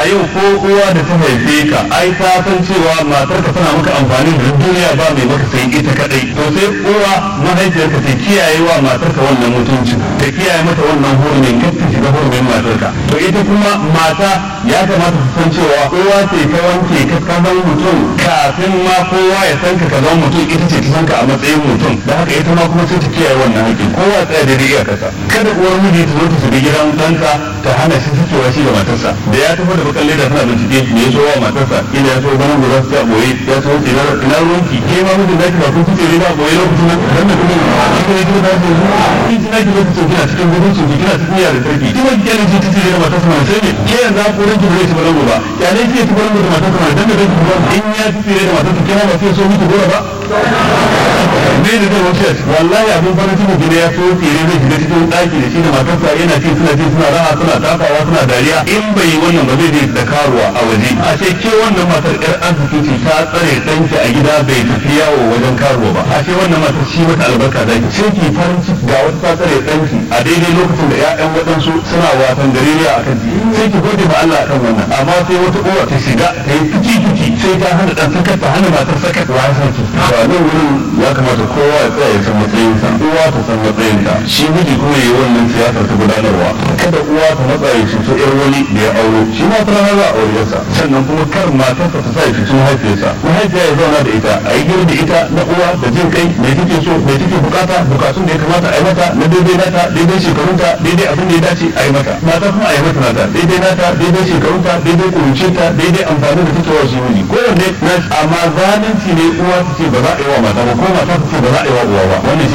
yau ko uwa da ta haife ka ai ta san cewa matar ka tana maka amfani da duniya ba mai maka sai ita kadai to sai uwa mahaifiyar ka ta kiyaye wa matar ka wannan mutunci ta kiyaye mata wannan hurumin kar ta shiga hurumin matar ka to ita kuma mata ya kamata su san cewa uwa ce ta wanke ka ka zama mutum kafin ma kowa ya san ka ka zama mutum ita ce ta san ka a matsayin mutum da haka ita ma kuma sai ta kiyaye wannan haƙƙin kowa tsaya da riga kasa kada uwar miji ta zo ta shiga gidan ɗanka ta hana shi fitowa shi da matarsa da ya tafi da bakan leda tana bincike me ya so wa matarsa ina ya so ganin guda su ta boye ya so ina ina ruwanki ke ma mijin naki ba kun fice ne ba boye lokacin nan dan da kuma shi ne kuma da su kin ji naki lokacin kina cikin gudun su kina cikin yara sarki kuma ki kenan ji tace da matarsa ma sai ne ke yanzu ko ranki ba zai ci balango ba ya ne ki ci balango da matarsa ma dan da ranki ba in ya ci da matarsa kina ba sai so miki gora ba ne da zai wuce wallahi abin farin ciki gida ya so tsere zai shiga cikin ɗaki da shi da matarsa yana ci suna ci suna raha suna tafawa suna dariya in bai yi wannan ba zai je da karuwa a waje a ce ke wannan matar yar arziki ce ta tsare ɗanki a gida bai tafi yawo wajen karuwa ba a ce wannan matar shi mata albarka da ki sai ki farin ciki ga wata ta tsare ɗanki a daidai lokacin da ƴaƴan waɗansu suna watan gareriya a kan sai ki gode ma Allah akan wannan amma sai wata uwa ta shiga ta yi fici fici sai ta hana ɗan sakat ta hana matar sakat wa sarki ba nan wurin ya kamata kowa ya tsaya ya san matsayinsa uwa ta san matsayinta shi miji kuma yi wannan siyasar ta gudanarwa kada uwa ta matsa ya cuto yar wani da ya auro shi ma ta rana za a auriyarsa sannan kuma kar matarsa ta sa ya cuto mahaifiyarsa mahaifiya ya zauna da ita a yi gir da ita na uwa da jin kai mai take so mai take bukata bukatun da ya kamata a yi mata na daidai nata daidai shekarunta daidai abin da ya dace a yi mata mata kuma a yi mata nata daidai nata daidai shekarunta daidai kurucinta daidai amfani da take wa shi miji kowanne na amma zalunci ne uwa ta ce ba za a yi wa mata ba ko mata ta ce ba za a yi wa uwa ba wannan